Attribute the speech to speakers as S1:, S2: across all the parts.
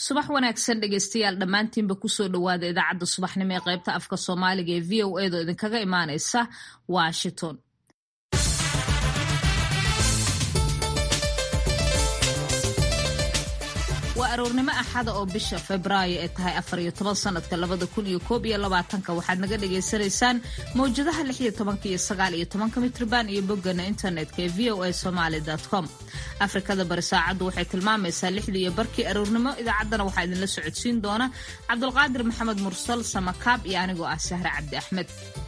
S1: subax wanaagsan dhegeystayaal dhammaantiinba kusoo dhowaada idaacadda subaxnimo ee qaybta afka soomaaliga ee v o edo idinkaga imaaneysa washington waa aroornimo axada oo bisha febraayo ee tahay afariyo toban sanadka labada kun iyo koob iyo labaatanka waxaad naga dhagaysanaysaan mawjadaha lix iyo tobanka iyo sagaal iyo tobanka mitrban iyo boggana internetka ee v o a somaali com afrikada bari saacaddu waxay tilmaamaysaa lixdii iyo barkii aroornimo idaacaddana waxaa idinla socodsiin doona cabdulqaadir maxamed mursal samakaab iyo anigoo ah sahre cabdi axmed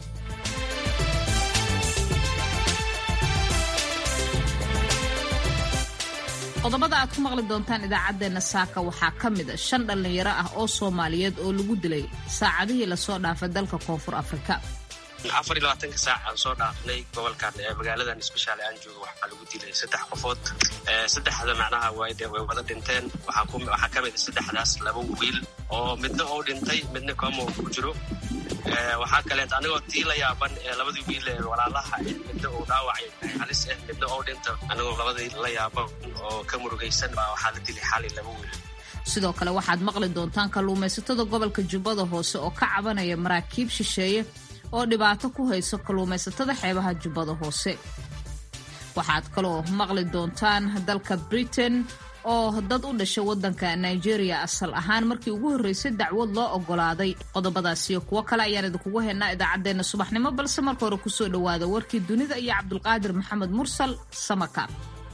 S1: qodobada aad ku maqli doontaan idaacaddeenna saaka waxaa ka mid a shan dhallinyaro ah oo soomaaliyeed oo lagu dilay saacadihii lasoo dhaafay dalka koonfur afrika
S2: afar iyo labaatanka saac aan soo dhaafnay gobolkan magaaladan isbeshaale aan joogo waxaa lagu dilay saddex qofood saddexda macnaha way wada dhinteen waxaa ka mid a saddexdaas laba wiil oo midna oo dhintay midna koomo ku jiro waxaa kaleet anigoo tii la yaaban ee labadii wiil ee walaalaha midna uu dhaawacay halis ah midna oo dhinta anigoo labadii la yaaban oo ka murugaysan baa waxaa la dilay xali laba wiil
S1: sidoo kale waxaad maqli doontaan kalluumaysatada gobolka jubbada hoose oo ka cabanaya maraakiib shisheeye oo dhibaato ku hayso kalluumaysatada xeebaha jubbada hoose waxaad kaloo maqli doontaan dalka britain oo dad u dhashay waddanka nigeria asal ahaan markii ugu horreysay dacwad loo oggolaaday qodobadaas iyo kuwo kale ayaan idinkugu haynaa idaacaddeenna subaxnimo balse marka hore kusoo dhowaada warkii dunida iyo cabdulqaadir maxamed mursal samaka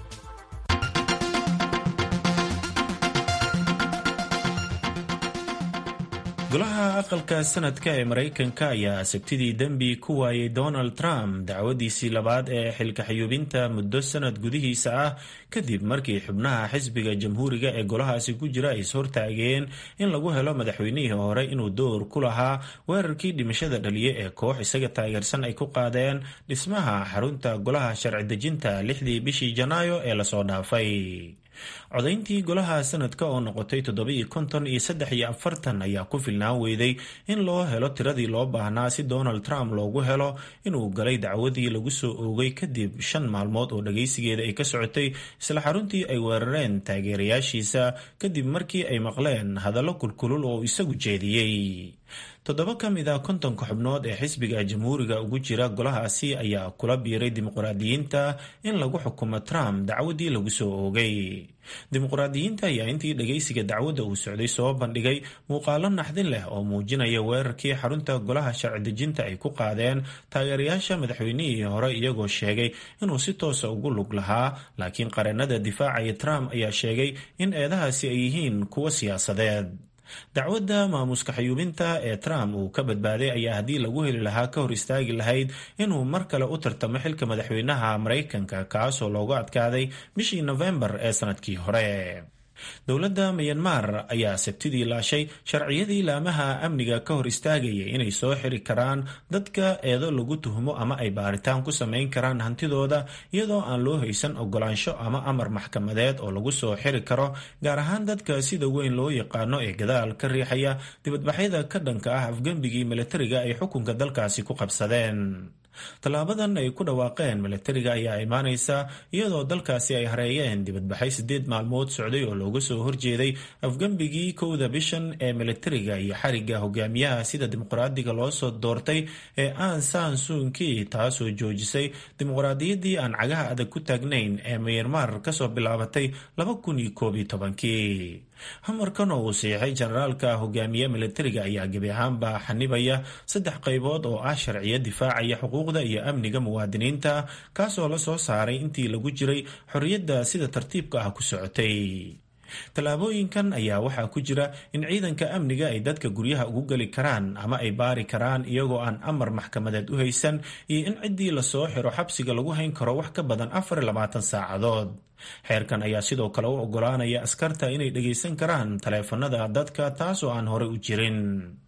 S3: golaha aqalka sanadka ee maraykanka ayaa sabtidii dembi ku waayay donald trump dacwadiisii labaad ee xilka xayuubinta muddo sanad gudihiisa ah kadib markii xubnaha xisbiga jamhuuriga ee golahaasi ku jira ay ishortaageen in lagu helo madaxweynihii hore inuu door ku lahaa weerarkii dhimashada dhaliye ee koox isaga taageersan ay ku qaadeen dhismaha xarunta golaha sharci dejinta lixdii bishii janaayo ee lasoo dhaafay codayntii golaha sanadka oo noqotay toddoba-iyo konton iyo saddex iyo afartan ayaa ku filnaan weyday in loo helo tiradii loo baahnaa si donald trump loogu helo inuu galay dacwadii lagu soo oogay kadib shan maalmood oo dhagaysigeeda ay ka socotay isla xaruntii ay weerareen taageerayaashiisa kadib markii ay maqleen hadallo kulkulul oo isagu jeediyey toddoba ka mid a kontonka xubnood ee xisbiga jamhuuriga ugu jira golahaasi ayaa kula biiray dimuqraadiyiinta in lagu xukumo trump dacwadii lagu soo oogay dimuqraadiyiinta ayaa intii dhagaysiga dacwadda uu socday soo bandhigay muuqaalo naxdin leh oo muujinaya weerarkii xarunta golaha sharci dejinta ay ku qaadeen taageerayaasha madaxweynihii hore iyagoo sheegay inuu si toosa ugu lug lahaa laakiin qareenada difaacaya trump ayaa sheegay in eedahaasi ay yihiin kuwo siyaasadeed dacwadda maamuska xayuubinta ee trump uu ka badbaaday ayaa haddii lagu heli lahaa ka hor istaagi lahayd inuu mar kale u tartamo xilka madaxweynaha maraykanka kaasoo loogu adkaaday bishii nofembar ee sanadkii hore dowladda miyanmar ayaa sabtidii laashay sharciyadii laamaha amniga ka hor istaagayay inay soo xiri karaan dadka eedo lagu tuhmo ama ay baaritaan ku samayn karaan hantidooda iyadoo aan loo haysan ogolaansho ama amar maxkamadeed oo lagu soo xiri karo gaar ahaan dadka sida weyn loo yaqaano ee gadaal ka riixaya dibadbaxyada ka dhanka ah afgembigii milatariga ay xukunka dalkaasi ku qabsadeen tallaabadan ay ku dhawaaqeen milatariga ayaa imaanaysa iyadoo dalkaasi ay hareeyeen dibadbaxay siddeed maalmood socday oo looga soo horjeeday afgembigii kowda bishan ee milatariga iyo xariga hogaamiyaha sida dimuqraadiga loo soo doortay ee aan san suunki taasoo joojisay dimuqraadiyaddii aan cagaha adag ku taagnayn ee myanmar kasoo bilaabatay laba kun iyo koob iyo tobankii hamarkan oo uu siixay generaalka hogaamiye milatariga ayaa gebi ahaanba xanibaya saddex qaybood oo ah sharciyo difaacaya xuquuqda iyo amniga muwaadiniinta kaasoo la soo saaray intii lagu jiray xorriyadda sida tartiibka ah ku socotay tallaabooyinkan ayaa waxaa ku jira in ciidanka amniga ay dadka guryaha ugu geli karaan ama ay baari karaan iyagoo aan amar maxkamadeed u haysan iyo in ciddii lasoo xiro xabsiga lagu hayn karo wax ka badan afar iyo labaatan saacadood xeerkan ayaa sidoo kale u oggolaanaya askarta inay dhagaysan karaan taleefanada dadka taasoo aan horey u jirin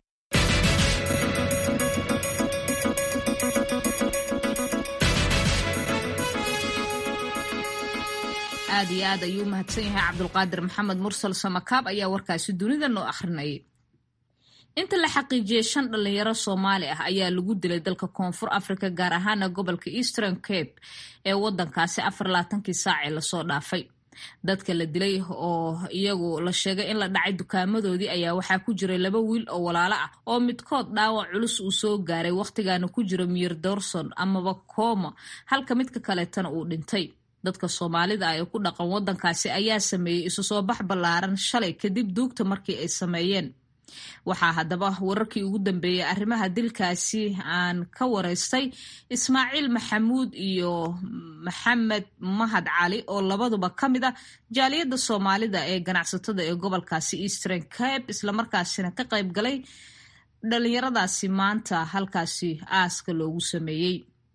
S1: aad iyo aad ayuu mahadsan yahay cabdulqaadir maxamed mursal samakaab ayaa warkaasi dunida noo akhrinayay inta la xaqiijiyey shan dhalinyaro soomaali ah ayaa lagu dilay dalka koonfur africa gaar ahaana gobolka eastern cape ee wadankaasi afar laatankii saacee lasoo dhaafay dadka la dilay oo iyagu la sheegay in la dhacay dukaamadoodii ayaa waxaa ku jiray laba wiil oo walaalo ah oo midkood dhaawac culus uu soo gaaray wakhtigaana ku jira miir dorson amaba kooma halka midka kaleetana uu dhintay dadka soomaalida ah ee ku dhaqan waddankaasi ayaa sameeyey isu soo bax ballaaran shalay kadib duugta markii ay sameeyeen waxaa haddaba wararkii ugu dambeeyey arrimaha dilkaasi aan ka waraystay ismaaciil maxamuud iyo maxamed mahad cali oo labaduba ka mid ah jaaliyadda soomaalida ee ganacsatada ee gobolkaasi eastern cape islamarkaasina ka qayb galay dhalinyaradaasi maanta halkaasi aaska loogu sameeyey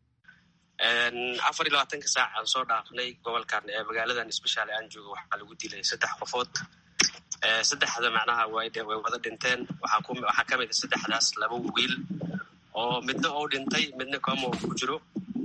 S2: afar iyo labaatanka saac aan soo dhaafnay gobolkan ee magaaladan sbeshaal aan joogo waxaa lagu dilay saddex qofood saddexda macnaha way wada dhinteen waxaa ka mid a saddexdaas laba wiil oo midna ou dhintay midna koma ku jiro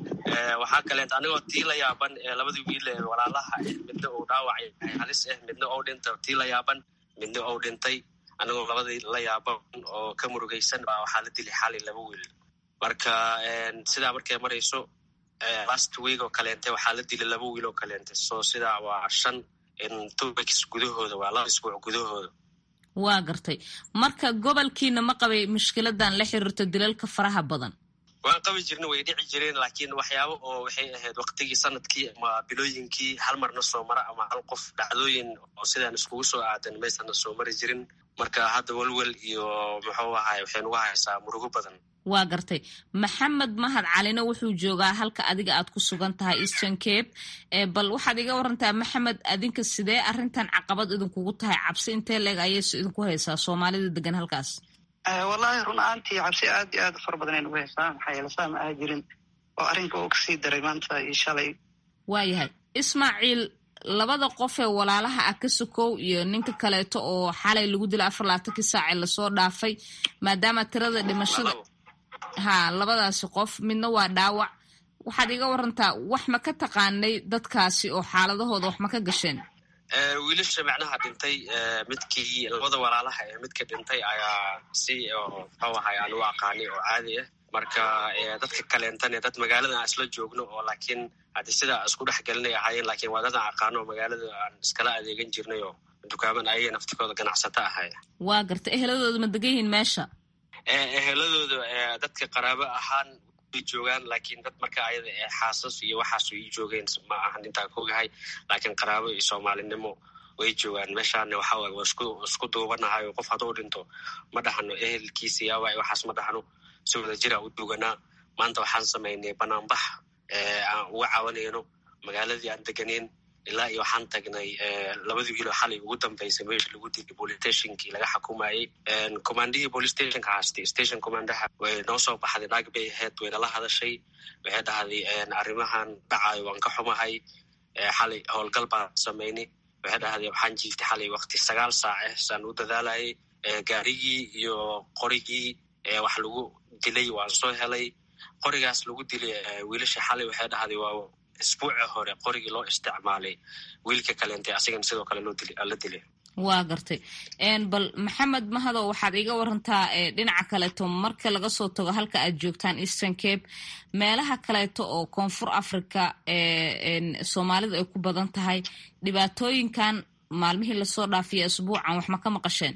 S2: waxaa kaleet anigoo tii la yaaban ee labadii wiil ee walaalaha ah midna uu dhaawac yahay halis ah midna ou dhinta tii la yaaban midna ou dhintay anigoo labadii la yaaban oo ka murugaysan baa waxaa la dilay xali laba wiil marka sidaa markay marayso last week oo kaleente waxaa la dilay laba wiil oo kaleente so sidaa waa shan two weeks gudahooda waa laba isbuuc gudahooda
S1: waa gartay marka gobolkiina ma qabay mushkiladan la xiriirto dilalka faraha badan
S2: waan qabi jirna way dhici jireen laakiin waxyaabo oo waxay ahayd waktigii sanadkii ama bilooyinkii hal marna soo mara ama hal qof dhacdooyin oo sidaan iskugu soo aadan maysana soo mari jirin marka hadda welwel iyo muxuu ahaay waxay nugu haysaa murugo badan
S1: waa gartay maxamed mahad calina wuxuu joogaa halka adiga aad ku sugan tahay eastern cape bal waxaad iga warantaa maxamed adinka sidee arrintan caqabad idinkugu tahay cabsi intee leeg ayayse idinku haysaa soomaalida degan halkaas
S4: wallaahi run ahaantii cabsi aad iyo aad u fara badan ay nagu haysaa maxaa yeele saa ma aha jirin oo arrinka uu kasii daray maanta iyo shalay
S1: waayahay ismaaciil labada qof ee walaalaha ah ka sokow iyo ninka kaleeto oo xalay lagu dilay afar labaatankii saacee lasoo dhaafay maadaama tirada dhimashada ha labadaasi qof midna waa dhaawac waxaad iga warantaa wax ma ka taqaanay dadkaasi oo xaaladahooda wax ma ka gasheen
S2: wiilasha macnaha dhintay midkii labada walaalaha ee midka dhintay ayaa si muxuu ahay aan u aqaanay oo caadi ah marka dadka kaleentane dad magaalada aan isla joogno oo laakiin haddi sidaa isku dhex gelinay ahaayeen lakiin waa dad aan aqaano oo magaalada aan iskala adeegan jirnay oo dukaaman ayaga naftikooda ganacsato ahay
S1: waa garta eheladooda ma degan yihiin meesha
S2: eheladooda dadka qaraabo ahaan way joogaan laakiin dad marka ayada ee xaasas iyo waxaas ii joogeen ma ahan intaan ka ogahay laakiin qaraabo iyo soomaalinimo way joogaan meeshaana waxa waay waa isku isku duubanahay oo qof hadduu dhinto ma dhahano ehelkiisa yaaba waxaas ma dhahno si wada jira u duuganaa maanta waxaan samaynay banaanbax aan uga cawanayno magaaladii aan deganeyn ilaa iyo waxaan tagnay labadii wiiloo xalay ugu dambeysay meesha lagu dilay bolitationkii laga xukumayey commandihii police stationka haastay station commandaha way noo soo baxday naag bay ahayd waynala hadashay waxay dhahday arrimahan dhacayo waan ka xumahay xalay howlgal baan samaynay waxay dhahday waxaan jiiftay xalay wakti sagaal saace saan u dadaalayay gaarigii iyo qorigii wax lagu dilay waan soo helay qorigaas lagu dilay wiilasha xalay waxay dhahday waa isbuuci hore qorigii loo isticmaalay wiilka kaleentay asigana sidoo kale la dilay
S1: waa gartay bal maxamed mahadow waxaad iga warantaa dhinaca kaleeto marka laga soo tago halka aad joogtaan eastern cape meelaha kaleeto oo koonfur africa soomaalida ay ku badan tahay dhibaatooyinkan maalmihii lasoo dhaafiya isbuucan wax ma ka maqasheen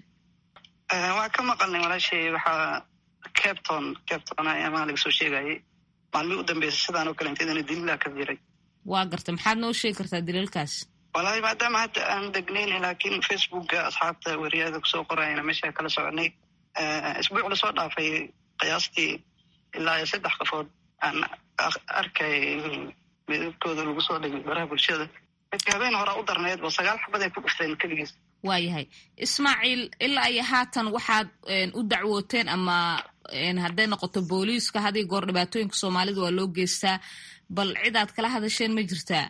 S4: waa ka maqalnay walaashay waxaa capton capton amaa laga soo sheegayay maalmihii u dambeysay sidaan oo kaleenta idana dililaa ka jiray
S1: waa gartay maxaad noo sheegi kartaa daliilkaas
S4: wallaahi maadaama hadda aan degnayna laakiin facebooka asxaabta weriyaada kusoo qorayana meesha kala soconay isbuuc lasoo dhaafay qiyaastii ilaa iyo saddex qofood aan arkay midabkooda lagu soo dhigay baraha bulshada dadka habeen horaa u darneed oo sagaal xabad ay ku dhufteen keligiis
S1: waayahay ismaaciil ilaa iyo haatan waxaad u dacwooteen ama hadday noqoto booliiska hadii goor dhibaatooyinka soomaalida waa loo geystaa bal cid aad kala hadasheen ma jirtaa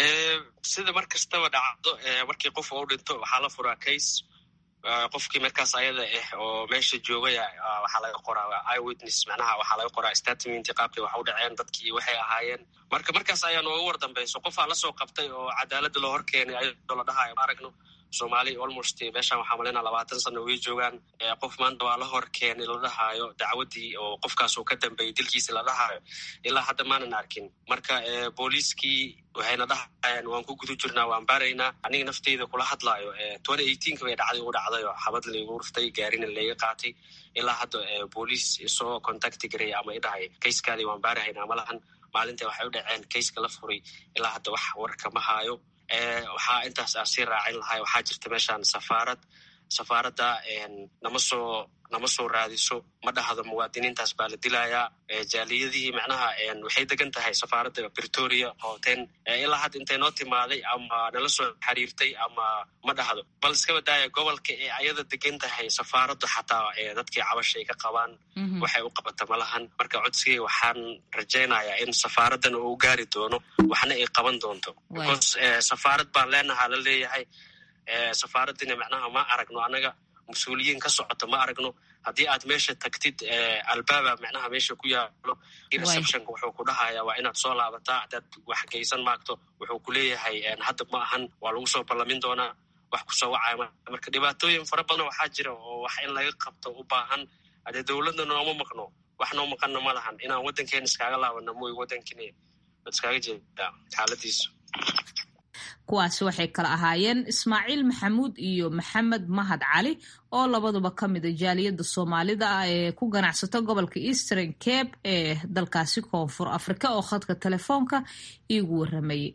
S2: sida mar kastaba dhacdo markii qof u dhinto waxaa la furaa case qofkii markaas ayada ah oo meesha joogaya waxaa laga qoraa iwitness macnaha waxaa laga qoraa statement qaabkay wax u dhaceen dadkii waxay ahaayeen marka markaas ayaa nooga war dambayso qofaa lasoo qabtay oo cadaaladda loo hor keenay ayadoo la dhahayo ma aragno soomaali almost meeshaan waxaa malaynaa labaatan sano way joogaan qof maanta waa la hor keenay la dhahaayo dacwadii oo qofkaas uu ka dambeeyey dilkiisi la dhahaayo ilaa hadda maanan arkin marka booliiskii waxayna dhahayaan waan ku guda jirnaa waan baaraynaa aniga nafteyda kula hadlaayo twenty eighteenka bay dhacday u dhacday oo xabad laygu ruftay gaarina layga qaatay ilaa hadda booliis isoo contacti garay ama idhahay kayskaadii waan baarahaynaa malahan maalinta waxay u dhaceen kayska la furay ilaa hadda wax warka ma haayo waxaa intaas aan sii raacin lahay waxaa jirta meeshaan safaarad safaaradda nama soo nama soo raadiso ma dhahdo muwaadiniintaas baa la dilayaa jaaliyadihii macnaha waxay degan tahay safaaradda britoria hooten ilaa hadda intay noo timaaday ama nala soo xiriirtay ama ma dhahdo bal iskaba daaya gobolka ee ayada degan tahay safaaraddu xataa dadkii cabasha ay ka qabaan waxay u qabata malahan marka codsigay waxaan rajaynayaa in safaaraddan uu gaari doono waxna ay qaban doonto because safaarad baan leenahaa la leeyahay safaaraddina macnaha ma aragno annaga mas-uuliyiin ka socoto ma aragno haddii aad meesha tagtid albaaba macnaha meesha ku yaalo receptionka wuxuu ku dhahayaa waa inaad soo laabataa hadaad wax geysan maagto wuxuu ku leeyahay hadda ma ahan waa lagu soo ballamin doonaa wax kusoo wacaya marka dhibaatooyin fara badan waxaa jira oo wax in laga qabto u baahan hadee dowladda nooma maqno wax noo maqanna ma lahan inaan waddankeena iskaaga laabano mooy waddankini ad iskaaga jeedaa xaaladiisu
S1: kuwaasi waxay kala ahaayeen ismaaciil maxamuud iyo maxamed mahad cali oo labaduba ka mida jaaliyadda soomaalida ah ee ku ganacsata gobolka eastern cape ee dalkaasi koonfur afrika oo khadka telefoonka iigu waramayay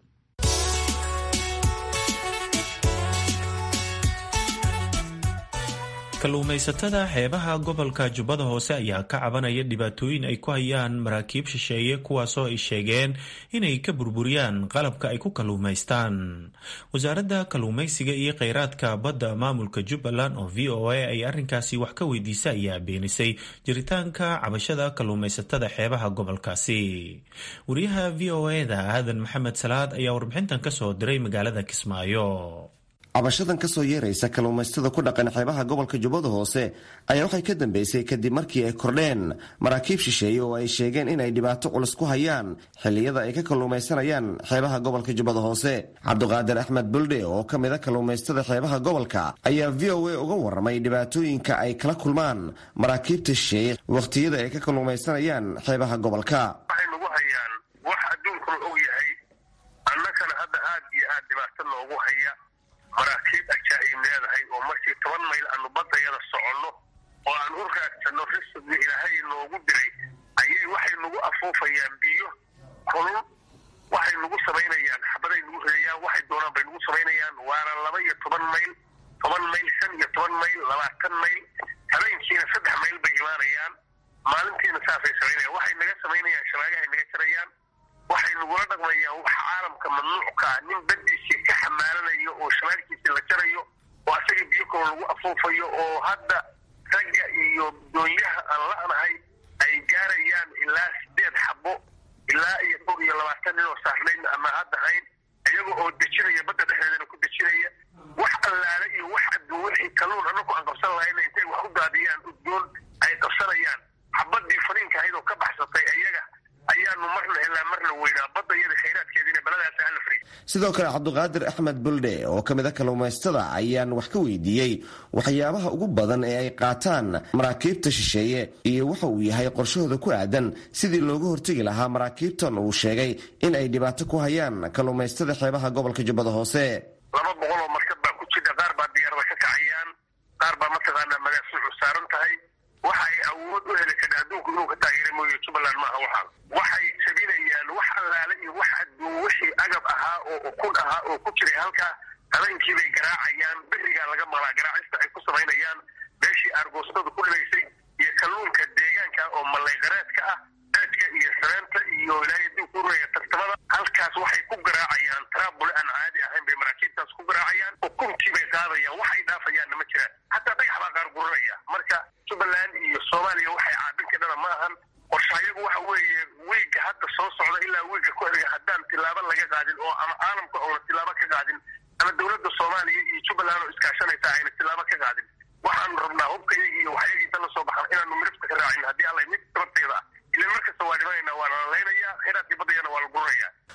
S3: kalluumaysatada xeebaha gobolka jubbada hoose ayaa ka cabanaya dhibaatooyin ay ku hayaan maraakiib shisheeye kuwaasoo ay sheegeen inay ka burburiyaan qalabka ay ku kalluumaystaan wasaaradda kalluumaysiga iyo kheyraadka badda maamulka jubbaland oo v o a ay arrinkaasi wax ka weydiisa ayaa beenisay jiritaanka cabashada kalluumaysatada xeebaha gobolkaasi wariyaha v o e da aadan maxamed salaad ayaa warbixintan kasoo diray magaalada kismaayo
S5: cabashadan ka soo yeeraysa kalluumaystada ku dhaqan xeebaha gobolka jubbada hoose ayaa waxay ka dambeysay kadib markii ay kordheen maraakiib shisheeye oo ay sheegeen inay dhibaato culus ku hayaan xilliyada ay ka kalluumaysanayaan xeebaha gobolka jubbada hoose cabduqaadir axmed buldhe oo ka mida kalluumaystada xeebaha gobolka ayaa v o a uga waramay dhibaatooyinka ay kala kulmaan maraakiibta shisheeye wakhtiyada ay ka kalluumaysanayaan xeebaha gobolka
S6: waxay nagu hayaan wax adduunkuna og yahay annagana hadda aad iyo aad dhibaato noogu haya maraakiib ajaa'ib leedahay oo markii toban mayl aanu baddayada soconno oo aan u raagsanno risqigii ilaahay noogu diray ayay waxay nagu afuufayaan biyo kulul waxay nagu samaynayaan xabaday nagu ridayaan waxay doonaan bay nagu samaynayaan waana laba iyo toban mayl toban mayl shan iyo toban mayl labaatan mayl habeenkiina saddex mayl bay imaanayaan maalintiina saasay samaynayaan waxay naga samaynayaan shabaagahay naga jarayaan waxay nagula dhaqmayaan wax caalamka mamnuucka ah nin badiisii ka xamaalanayo oo shabaalkiisii la jarayo oo asaga biyo kaloo lagu afuufayo oo hadda ragga iyo doonyaha aan la'nahay ay gaarayaan ilaa sideed xabo ilaa iyo dhowr iyo labaatan nin oo saarnayn ama hadda hayn iyaga oo dejinaya badda dhexdeedana ku dejinaya wax allaale iyo wax adduun wixii kalluun annagu aan qabsan lahayna intay wax u daadiyaan udgoon ay qabsanayaan xabadii fariinka ahayd oo ka baxsatay iyaga ayaanu marna helaa marna weynaa badda iyada khayraadkeediina baladaas hala fariis
S5: sidoo kale cabduqaadir axmed buldhe oo ka mid a kalluumaystada ayaan wax ka weydiiyey waxyaabaha ugu badan ee ay qaataan maraakiibta shisheeye iyo waxa uu yahay qorshahooda ku aadan sidii looga hortegi lahaa maraakiibtan uu sheegay in ay dhibaato ku hayaan kalluumaystada xeebaha gobolka jubbada hoose
S6: laba boqol oo markab baa ku jira qaar baa diyaarada ka kacayaan qaar baa mataqaanaa magaasuucu saaran tahay waxa ay awood u heli karta adduunku inuu ka taageera mooye jubbaland maaha waxaan waxay jabinayaan wax allaale iyo wax adduun wixii agab ahaa oo ukun ahaa oo ku jiray halkaa habeenkii bay garaacayaan berigaa laga maqlaa garaacista ay ku samaynayaan meeshii aargoostadu ku dhibaysay iyo kalluunka deegaanka oo mallayqareedka ah eedka iyo sareenta iyo ilaahay adduunku uraya tartamada halkaas waxay ku garaacayaan taraabule aan caadi ahayn bay maraakiibtaas ku garaacayaan ukuntii bay qaadayaan wax ay dhaafayaanna ma jiraan hataa dhagax baa qaar guranaya marka jubbaland iyo soomaaliya waxay caabin kadhana ma ahan qorshayagu waxa weeye wiigga hadda soo socda ilaa wiigga ku xiga haddaan tilaabo laga qaadin oo ama caalamka oona tilaabo ka qaadin ama dowladda soomaaliya iyo jubbaland oo iskaashanaysa ayna tilaabo ka qaadin waxaanu rabnaa hubkayagi iyo waxyagiisa la soo baxan inaanu midabka ka raacin haddii alla mid sababteeda ah ilan markasta waa dhimanayna waa la lalaynayaa khayraadkii baddayana waa la guranayaa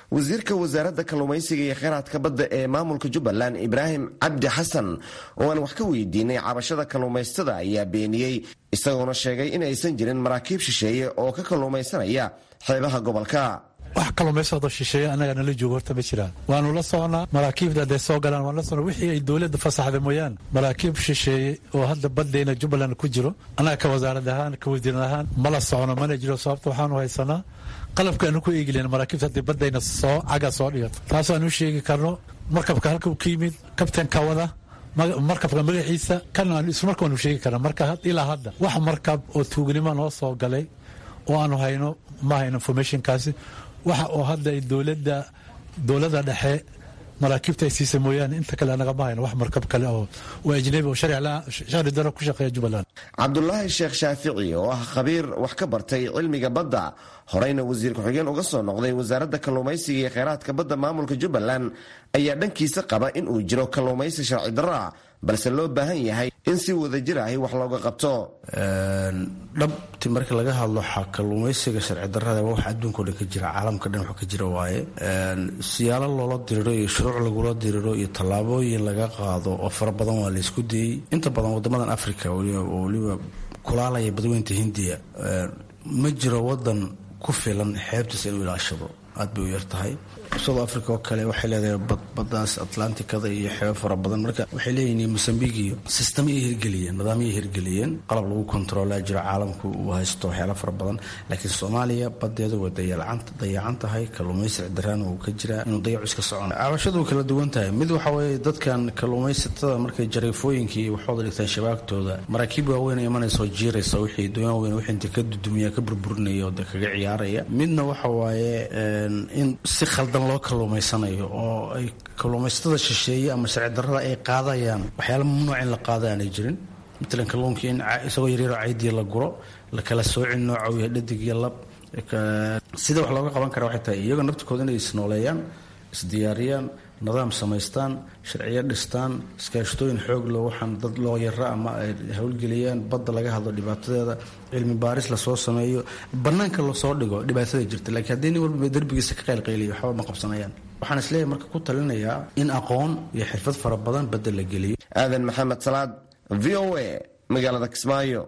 S5: wasiirka wasaaradda kalluumaysiga iyo kheyraadka badda ee maamulka jubbaland ibraahim cabdi xasan oo aan wax ka weydiinay cabashada kalluumaystada ayaa beeniyey isagoona sheegay in aysan jirin maraakiib shisheeye oo ka kalluumaysanaya xeebaha gobolka
S7: wax kalluumaysado shisheeye annaga nala joogo horta ma jiraan waanu la socnaa maraakiibda hadday soo galaan waan la socnaa wixii ay dowladda fasaxda mooyaane maraakiib shisheeye oo hadda baddayna jubbaland ku jiro annaga ka wasaarad ahaan ka wasiiran ahaan mala socno mana jiro sababta waxaanu haysanaa qalabka aanu ku eegilen maraakiibta haddii baddayna soo caga soo dhigato taasaan u sheegi karno markabka halka uu ka yimid kabtanka wada markabka magaciisa kan aan ismarka waanu sheegi karna marka ilaa hadda wax markab oo tuugnimo noo soo galay oo aanu hayno ma hayno informationkaasi waxa oo hadda ay dowladda dowladda dhexe maraakiibta ay siisa mooyaane inta kale anagama hayno wax markab kale oo oo ajnabi oo sharci daro ku shaqeeya jubbaland
S5: cabdulaahi sheekh shaafici oo ah khabiir wax ka bartay cilmiga badda horeyna wasiir ku-xigeen uga soo noqday wasaaradda kalluumaysiga iyo kheyraadka badda maamulka jubbaland ayaa dhankiisa qaba in uu jiro kalluumaysi sharci darro ah balse loo baahan yahay in si wadajir ahi wax looga qabto
S8: dhabti marka laga hadlo kalluumaysiga sharci darrada waa wax adduunka o dhan ka jira caalamka dhan wax ka jira waaye siyaalo loola diriro iyo shuruuc lagula diriro iyo tallaabooyin laga qaado oo fara badan waa la isku dayey inta badan wadamadan africa oo weliba kulaalaya badweynta hindiya ma jiro wadan ku filan xeebtiisa inuu ilaashado aad bay u yar tahay south africa oo kale waxay leedahay baddaas atlanticada iyo xeebo fara badan marka waxay leeyihiin mosambik iyo sistamyay hirgeliyeen nidaamyay hirgeliyeen qalab lagu kontroolaa jiro caalamku uu haysto waxyaala fara badan laakiin soomaaliya badeedu way dayacan tahay kalluumaysi daraan uu ka jiraa inuu dayacu iska socon cabashadu kala duwan tahay mid waxa weeye dadkan kalluumaysatada markay jariifooyinkii waxooda dhigtaan shabaagtooda maraakiib waaweyn imanaysa oo jiiraysa wixii doon weyn wixii inta ka dudumiya ka burburinaya oo kaga ciyaaraya midna waxa waaye in si khaldan loo kalluumaysanayo oo ay kalluumaysatada shisheeye ama sharci darrada ay qaadayaan waxyaala mamnuuc in la qaada aanay jirin matalan kalluunkii in isagoo yaryaroo caydii la guro la kala soocin nooca uu yahay dhadig iyo lab sida wax looga qaban kara waxay tahay iyagoo naftikooda inay isnooleeyaan isdiyaariyaan nidaam samaystaan sharciyo dhistaan iskaashtooyin xoog loo waxaan dad loo yara ama ay howlgeliyaan badda laga hadlo dhibaatadeeda cilmi baaris lasoo sameeyo bannaanka lasoo dhigo dhibaatada jirta laakiin haddii nin walba darbigiisa ka qaylqayliyo waxba ma qabsanayaan waxaan isleeyahay marka ku talinayaa in aqoon iyo xirfad fara badan badda la geliyo
S5: aadan maxamed salaad v o a magaalada kismaayo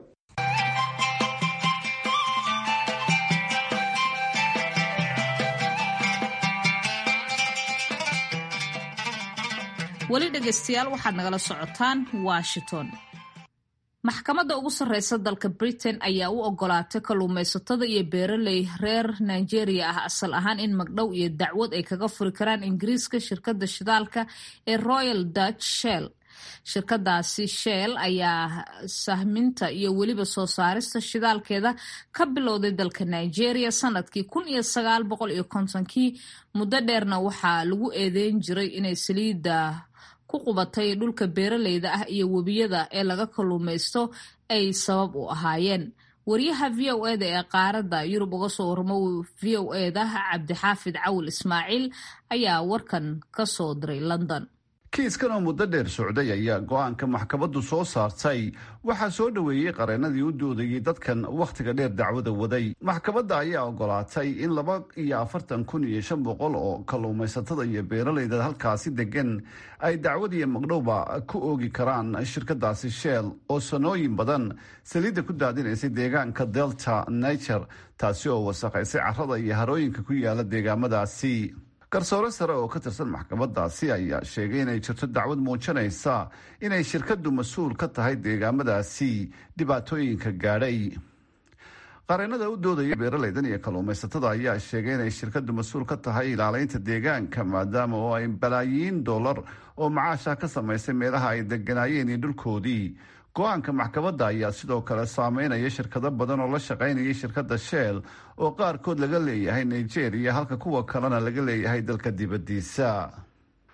S1: weli dhegaystayaal waxaad nagala socotaan washington maxkamadda ugu sarreysa dalka britain ayaa u ogolaatay kalluumaysatada iyo beeraley reer nigeria ah asal ahaan in magdhow iyo dacwad ay kaga furi karaan ingiriiska shirkadda shidaalka ee royal dutch shell shirkadaasi shell ayaa sahminta iyo weliba soo saarista shidaalkeeda ka bilowday dalka nigeria sanadkii kun iyo sagaal boqol iyo kontonkii muddo dheerna waxaa lagu eedeyn jiray inay saliidda ku qubatay dhulka beeraleyda ah iyo webiyada ee laga kalluumaysto ay sabab u ahaayeen wariyaha v o eda ee qaaradda yurub uga soo waramo v o eda cabdixaafid cawil ismaaciil ayaa warkan ka soo diray london
S9: kiiskan oo muddo dheer socday ayaa go-aanka maxkamaddu soo saartay waxaa soo dhoweeyey qareenadii u doodayey dadkan wakhtiga dheer dacwada waday maxkamadda ayaa ogolaatay in laba iyo afartan kun iyo shan boqol oo kalluumaysatada iyo beeralayda halkaasi degan ay dacwad iyo magdhowba ku oogi karaan shirkadaasi shell oo sanooyin badan saliidda ku daadinaysay deegaanka delta niger taasi oo wasaqaysay carrada iyo harooyinka ku yaala deegaamadaasi garsoore sare oo ka tirsan maxkamadaasi ayaa sheegay inay jirto dacwad muujinaysa inay shirkadu mas-uul ka tahay deegaamadaasi dhibaatooyinka gaadhay qareenada u doodaya beeralaydan iyo kalluumaysatada ayaa sheegay inay shirkadu mas-uul ka tahay ilaaleynta deegaanka maadaama oo ay balaayiin dollar oo macaasha ka samaysay meelaha ay deganaayeen iyo dhulkoodii go-aanka maxkamadda ayaa sidoo kale saameynaya shirkado badan oo la shaqaynayay shirkadda shell oo qaarkood laga leeyahay nigeria halka kuwa kalena laga leeyahay dalka dibaddiisa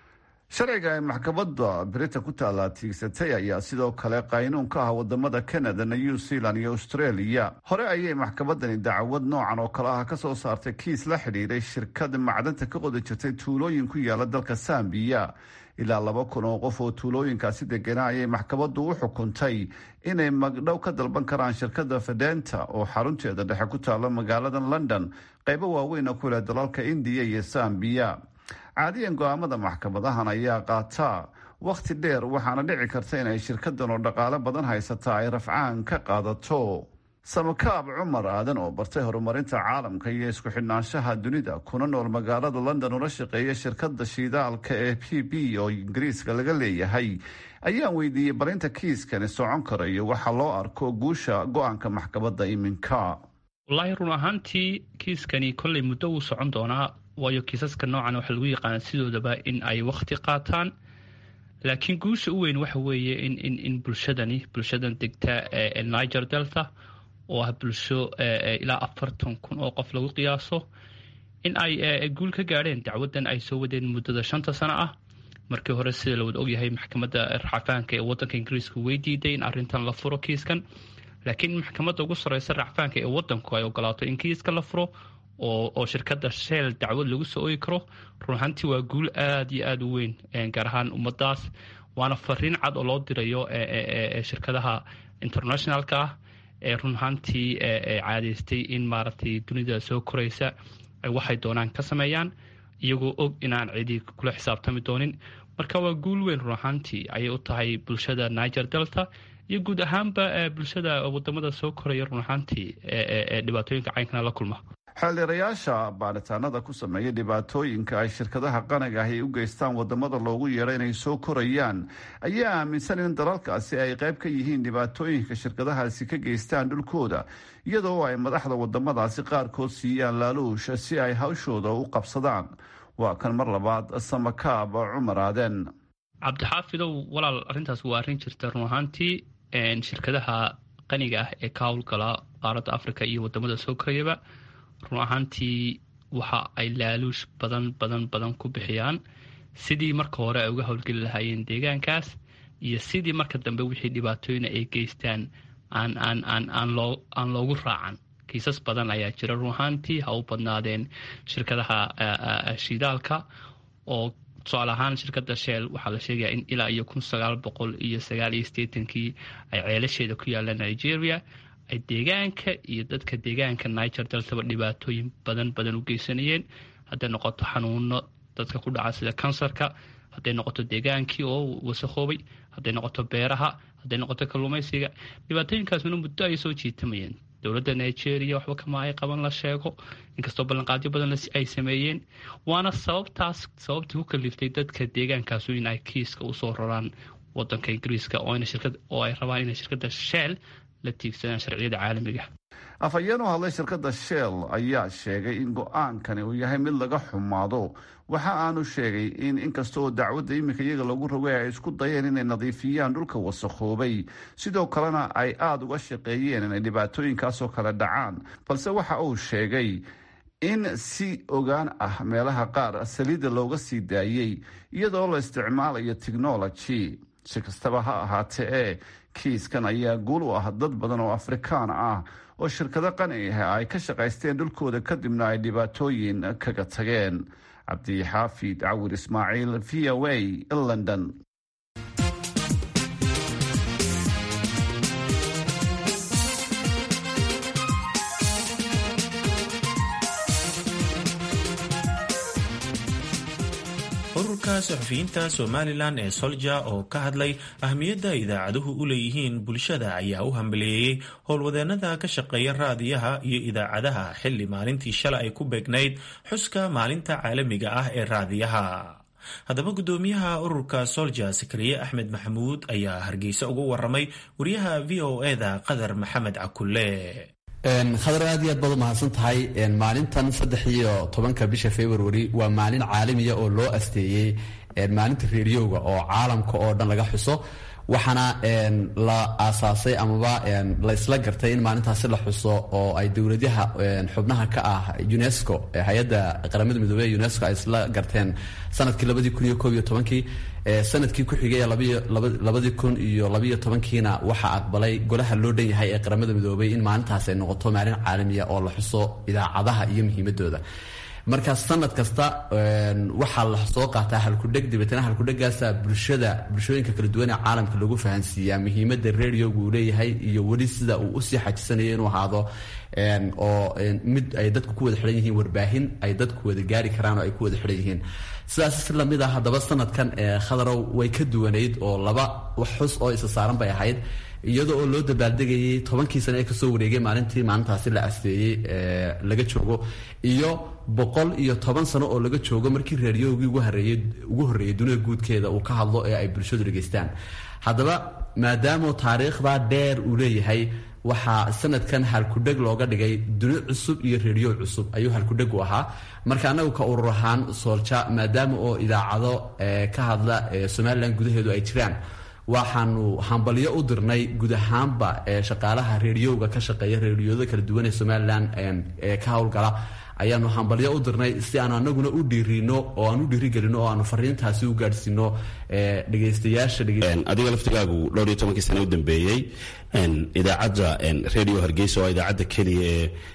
S9: sharciga ay maxkamadda britain ku taallaa tiigsatay ayaa sidoo kale qaynuun ka ah wadamada canada new zealand iyo australia hore ayay maxkamadani dacwad noocan oo kale ah kasoo saartay kiis la xidhiiray shirkad macdanta ka qodi jirtay tuulooyin ku yaala dalka sambiya ilaa laba kun oo qof oo tuulooyinkaasi degana ayay maxkamaddu u xukuntay inay magdhow ka dalban karaan shirkadda fedenta oo xarunteeda dhexe ku taalla magaalada london qaybo waaweyn oo ku leh dalalka indiya iyo sambiya caadiyan go-aamada maxkamadahan ayaa qaataa wakhti dheer waxaana dhici karta inay shirkadan oo dhaqaale badan haysata ay rafcaan ka qaadato samakaab cumar aadan oo bartay horumarinta caalamka iyo isku xidhnaanshaha dunida kuna nool magaalada london ula shaqeeya shirkada shiidaalka ee p b oo ingiriiska laga leeyahay ayaan weydiiyey barinta kiiskani socon karayo waxaa loo arko guusha go-aanka maxkamadda iminka
S10: wallaahi run ahaantii kiiskani kolley muddo wuu socon doonaa waayo kiisaska noocan waxaa lagu yaqaana sidoodaba in ay wakhti qaataan laakiin guusha u weyn waxa weeye in in bulshadani bulshadan degta niger delta oo ah bulsho ilaa afartan kun oo qof lagu qiyaaso in ay guul ka gaadheen dacwadan ay soo wadeen muddada shanta sano ah markii hore sida la wada ogyahay maxkamadda racfaanka ee wadanka ingiriiska way diiday in arintan la furo kiiskan laakiin maxkamadda ugu sareysa racfaanka ee wadanku ay ogolaato in kiiska la furo oo shirkadda sheel dacwad lagu soo ogi karo run ahaantii waa guul aada iyo aada u weyn gaar ahaan ummadaas waana fariin cad oo loo dirayo shirkadaha internationalka ah ee run ahaantii caadeystay in maaragtay dunida soo koraysa ay waxay doonaan ka sameeyaan iyagoo og inaan cidi kula xisaabtami doonin marka waa guul weyn run ahaantii ayay u tahay bulshada niger delta iyo guud ahaanba bulshada wadamada soo koraya run ahaantii dhibaatooyinka caynkana la kulma
S9: xeeldheerayaasha baaritaanada ku sameeya dhibaatooyinka ay shirkadaha qaniga ahi u geystaan wadamada loogu yeedho inay soo korayaan ayaa aaminsan in dalalkaasi ay qayb ka yihiin dhibaatooyinka shirkadahaasi ka geystaan dhulkooda iyadoo ay madaxda wadamadaasi qaarkood siiyaan laaluush si ay hawshooda u qabsadaan waa kan mar labaad samakaab cumar aaden
S10: cabdixaafidow walaal arrintaas waa arrin jirta run ahaantii shirkadaha qaniga ah ee ka howlgala qaaradda africa iyo wadamada soo korayaba run ahaantii waxa ay laaluush badan badan badan ku bixiyaan sidii marka hore ay uga howlgeli lahaayeen deegaankaas iyo sidii marka dambe wixii dhibaatooyina ay geystaan aan aan aan aan loo aan loogu raacan kiisas badan ayaa jira run ahaantii ha u badnaadeen shirkadaha shidaalka oo tusaale ahaan shirkadda sheel waxaa la sheegayaa in ilaa iyo kun sagaal boqol iyo sagaal iyo sideetankii ay ceelasheeda ku yaalla nigeria ay deegaanka iyo dadka deegaanka niger deltaba dhibaatooyin badan badan u geysanayeen hadday noqoto xanuuno dadka ku dhaca sida kansarka hadday noqoto deegaankii oo wasakhoobay hadday noqoto beeraha hadday noqoto kalluumaysiga dhibaatooyinkaasuna muddo ay soo jiitamayeen dowladda nigeria waxba kama ay qaban la sheego inkastoo ballanqaadyo badan ay sameeyeen waana sababtaas sababtii ku kaliftay dadka deegaankaasu in ay kiiska usoo raraan wadanka ingiriiska oo ay rabaan inay shirkadda sheel la tiigsadaan sharciyada caalamiga
S9: afhayeen u hadlay shirkadda shell ayaa sheegay in go-aankani uu yahay mid laga xumaado waxa aanu sheegay in inkasta oo dacwadda iminka iyaga lagu rogay ay isku dayeen inay nadiifiyaan dhulka wasakhoobay sidoo kalena ay aada uga shaqeeyeen inay dhibaatooyinkaasoo kale dhacaan balse waxa uu sheegay in si ogaan ah meelaha qaar saliidda looga sii daayey iyadoo la isticmaalayo technology si kastaba ha ahaatee ee kiiskan ayaa guul u ah dad badan oo afrikaan ah oo shirkado qani ah ay ka shaqaysteen dhulkooda kadibna ay dhibaatooyin kaga tageen cabdixaafid cawir ismaaciil v o a london
S3: ururka saxufiyiinta somalilan ee solja oo ka hadlay ahmiyadda idaacaduhu u leeyihiin bulshada ayaa u hambaleeyey howlwadeenada ka shaqeeya raadiyaha iyo idaacadaha xilli maalintii shalay ay ku beegnayd xuska maalinta caalamiga ah ee raadiyaha haddaba guddoomiyaha ururka solja sakariye axmed maxamuud ayaa hargeysa ugu waramay wariyaha v o eda qadar maxamed cakulle
S11: khadar aad iyo aad baad u mahadsan tahay maalintan saddex iyo tobanka bisha february waa maalin caalamiya oo loo asteeyey maalinta reeriyowga oo caalamka oo dhan laga xuso waxaana la aasaasay amaba la isla gartay in maalintaasi la xuso oo ay dowladyaha xubnaha ka ah unesco hay-adda qaramada midoobey unesco ay isla garteen sanadkii labadii kun iyo koob iyo tobankii sanadkii ku xigay labadii kun iyo labayo tobankiina waxaa aqbalay golaha loo dhan yahay ee qaramada midoobay in maalintaas ay noqoto maalin caalamiya oo la xuso idaacadaha iyo muhiimadooda marka sanad kasta waxaa la soo qaataa halkudheg dabeetna halkudhegaasa bulshada bulshooyinka kala duwan ee caalamka lagu fahansiiyaa muhiimada radioga uu leeyahay iyo weli sida uu usii xajisanayo inuu ahaado oo mid ay dadku ku wada xidhan yihiin warbaahin ay dadku wada gaari karaan oo ay ku wada xidhan yihiin sidaas si lamid ah haddaba sanadkan khadarow way ka duwanayd oo laba wax xus oo isa saaran bay ahayd iyadoo oo loo dabaaldegayay tobankii sane ee kasoo wareegay maalintii maalintaasi la asteeyey laga joogo iyo boqol iyo toban sano oo laga joogo markii raadiyogii ugu horeeyey ugu horreeyey dunida guudkeeda uu ka hadlo ee ay bulshadu dhegaystaan haddaba maadaama taariikhda dheer uu leeyahay waxaa sanadkan halkudheg looga dhigay duni cusub iyo rediyo cusub ayuu halkudheg u ahaa marka anagu ka urur ahaan soolja maadaama oo idaacado ka hadla somalilan gudaheedu ay jiraan waxaanu hambalyo u dirnay guud ahaanba shaqaalaha rediyoga ka shaqeeya rediyoada kala duwan ee somalilan ee ka howlgala ayaanu hambalyo u dirnay si aanu anaguna u dhiirino oo aan u dhiirigelino oo aanu fariintaasi u gaadhsiino dhegaystayaasha
S12: adiga laftigaagu dhowr iyo tobankii sane u dambeeyey idaacadda radio hargeysa oo idaacadda keliya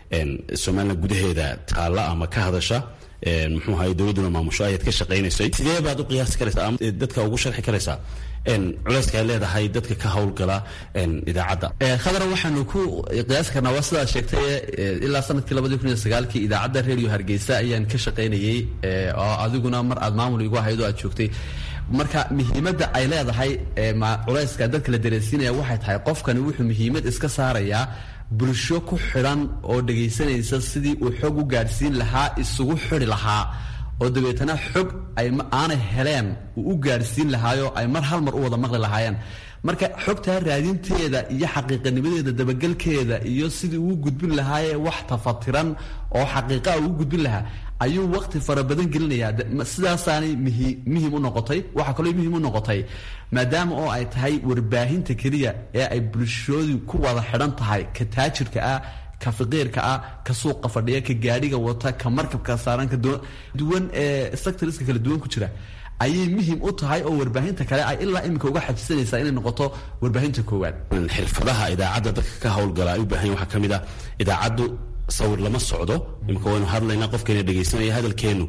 S12: ee somalilan gudaheeda taalla ama ka hadasha muxuu ahay dowladduna maamusho ayaad ka shaqaynaysay sidee baad u qiyaasi karaysaa ama dadka ugu sharxi karaysaa culeyska ay leedahay dadka ka howlgala idaacadda
S11: khadra waxaanu ku qiyaasi karnaa waa sidaad sheegtay ilaa sanadkii labadii kun iyo sagaalkii idaacadda radio hargeysa ayaan ka shaqaynayey oo adiguna mar aad maamul igu ahayd oo aad joogtay marka muhiimadda ay leedahay culeyska dadka la dareensiinaya waxay tahay qofkani wuxuu muhiimad iska saarayaa bulsho ku xidhan oo dhegaysanaysa sidii uu xog u gaadhsiin lahaa isugu xidi lahaa oo dabeetana xog ay aanay heleen uu u gaadhsiin lahaayo ay mar hal mar u wada maqli lahaayeen marka xogtaa raadinteeda iyo xaqiiqanimadeeda dabagelkeeda iyo sidii uu gudbin lahaaye wax tafatiran oo xaqiiqaa uu gudbin lahaa ayuu waqti fara badan gelinayaa sidaasaanay muhim u noqotay waxaa kaloo muhim u noqotay maadaama oo ay tahay warbaahinta keliya ee ay bulshoodu ku wada xidhan tahay ka taajirka ah ka faqiirka ah ka suuqa fadhiya ka gaadhiga wata ka markabka saaran ka duwan ee sectoriska kala duwan ku jira ayay muhim u tahay oo warbaahinta kale ay ilaa iminka uga xajisanaysaa inay noqoto warbaahinta koowaad
S12: xirfadaha idaacadda dadka ka howlgala ay u baahan waxaa ka mid ah idaacaddu sawir lama socdo imika waynu hadlaynaa qofkeena dhegaysanaya hadalkeenu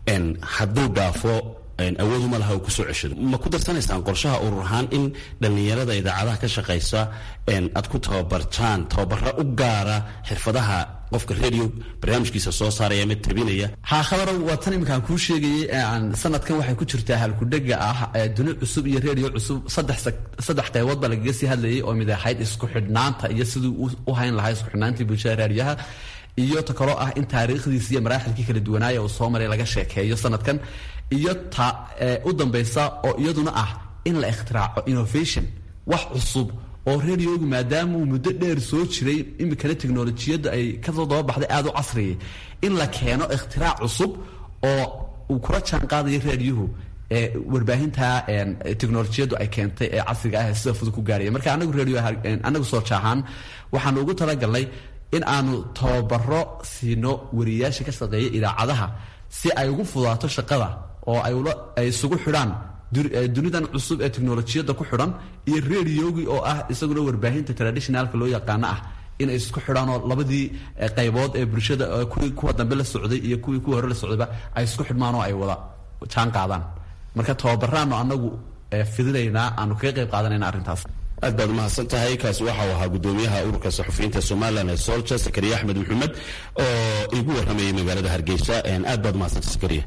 S12: hadduu dhaafo awooduma laha uu kusoo ceshado ma ku darsanaysaan qorshaha urur ahaan in dhallinyarada idaacadaha ka shaqaysa aad ku tababartaan tababara u gaara xirfadaha qofka radio barnaamijkiisa soo saaraya ama tabinaya
S11: haa khabaro waa tan iminkaan kuu sheegayay aan sanadkan waxay ku jirtaa halkudhega ah duni cusub iyo radio cusub saddex qaybood baa lagaga sii hadlayay oo mid ahayd isku xidhnaanta iyo siduu u hayn lahaa isku xidhnaantii bulshada raadiyaha iyo ta kaloo ah in taariikhdiisi iyo maraaxilkii kala duwanaaya uu soo maray laga sheekeeyo sanadkan iyo ta u dambaysa oo iyaduna ah in la ikhtiraco innovation wax cusub oo radiogu maadaama uu muddo dheer soo jiray iminkana teknolojiyadda ay kasoo dababaxday aada u casriyay in la keeno ikhtirac cusub oo uu kula jaan qaadayo raadiyuhu ee warbaahinta teknolojiyaddu ay keentay ee casriga ah ee sida fudud ku gaaraya marka anagu radio anagu soo jaahaan waxaanu ugu talagalnay in aanu tababaro siino wariyayaasha ka shaqeeya idaacadaha si ay ugu fudaato shaqada oo ay isugu xidhaan dunidan cusub ee teknolojiyadda ku xidhan iyo radiogii oo ah isaguna warbaahinta traditionalka loo yaqaano ah inay isku xidhaan oo labadii qaybood ee bulshada kuwii kuwa dambe la socday iyo kuwii kuwa hore la socdayba ay isku xidhmaan oo ay wada jaan qaadaan marka tababaraanu anagu fidinaynaa aanu kaga qayb qaadanayna arrintaas
S12: aad baad umahadsan tahay kaasi waxau ahaa gudoomiyaha ururka saxufiyiinta somalilan ee solja sakariya axmed maxamed oo igu waramayay magaalada hargeysa aad baad umahadsantay sakariya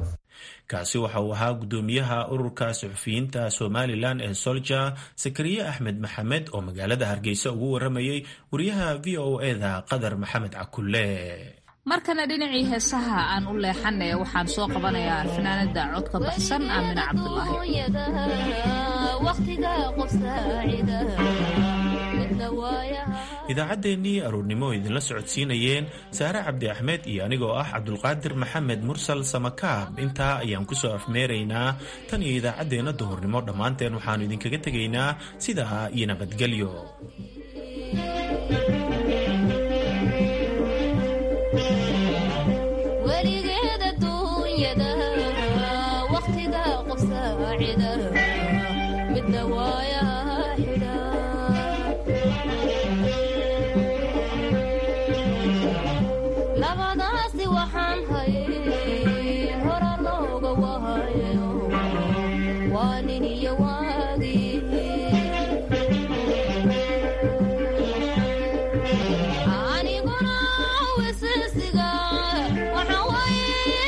S3: kaasi waxa uu ahaa gudoomiyaha ururka saxufiyiinta somalilan ee solja sakariye axmed maxamed oo magaalada hargeysa ugu waramayay wariyaha v o eda qadar maxamed cakulle
S1: markana dhinacii heesaha aan u leexanay waxaan soo qabanayaa fanaanada codka baxsan aamina cabdulaahi
S3: idaacaddeenii aroornimo oo idinla socodsiinayeen saare cabdi axmed iyo anigoo ah cabdulqaadir maxamed mursal samakaab intaa ayaan ku soo afmeeraynaa tan iyo idaacaddeenna duhurnimo dhammaanteen waxaannu idinkaga tegaynaa sidaa iyo nabadgelyo
S13: weligeeda duunyada